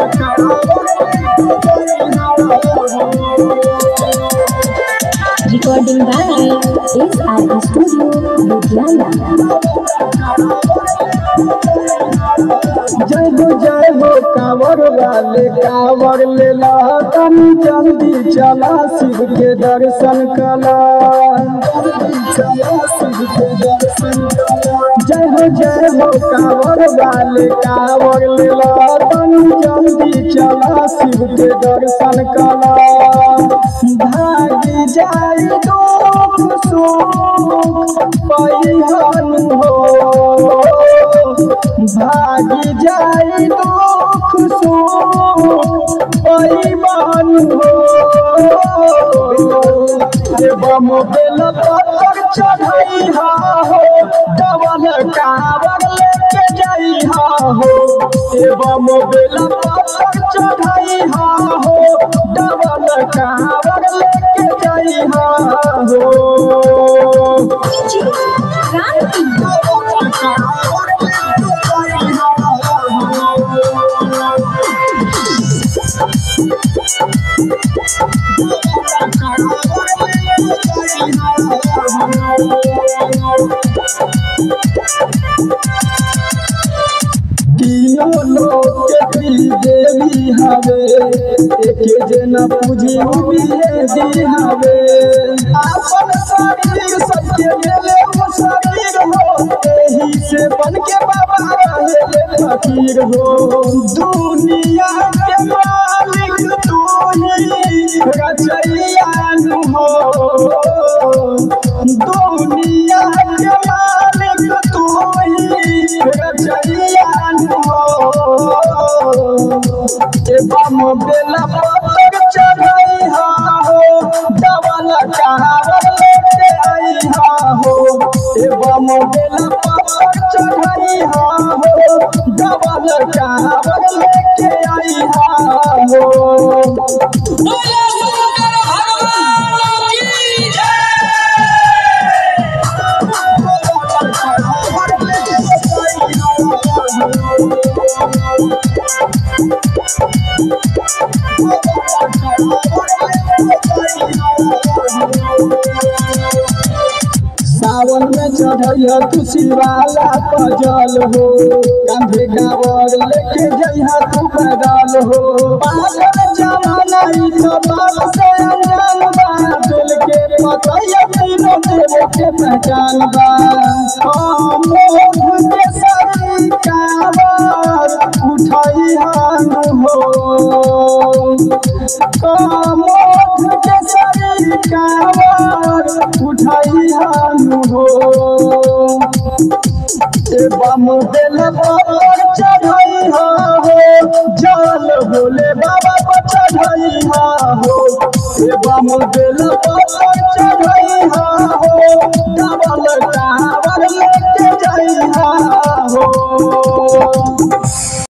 Recording by SR Studio, Ludhiana. जय हो जय हो कांवर वाले कांवर ले ला तनी जल्दी चला शिव के दर्शन कला जय हो जय हो कांवर वाले कांवर ले ला तनी जल्दी चला शिव के दर्शन कला भागी जाई दुख सुख परिहन हो भागी जाई दुख सुख परिमान हो एवं बेल पत्थर चढ़ाई हो डबल कावर लेके जाई हो एवं बेल पत्थर चढ़ाई हो डबल कावर लेके जाई हो तीनों लोग के प्रिय देवी हवे एके जना पूजी उबिए दी हवे आपन शरीर सबके मेले वो शरीर हो एही से बन के बाबा रहे फकीर हो दुनिया के मालिक तू ही रचैयान हो दुनिया के मालिक तू ही रचैयान हो एवं बेला पत्थर चढ़ाई हो डबल कहावर लेके आई हो एवं बेला पत्थर चढ़ाई हो डबल कहावर लेके आई हो बोलो शंकर भगवान की जय सावन में चढ़ैया तू शिवाला पजल हो कंधे गावर लेके जइहा तू पैदल हो पागल जमाना ई तो बाल से अनजान बा दिल के पतैया तीनों देव के पहचान बा हम मोह के सरी कावर उठाई हान हो कामोद के सरी कावर उठाई हान हो एवं बेल पर चढ़ाई हो जल भोले बाबा पर चढ़ाई हो एवं बेल पर चढ़ाई हो डबल कावर लेके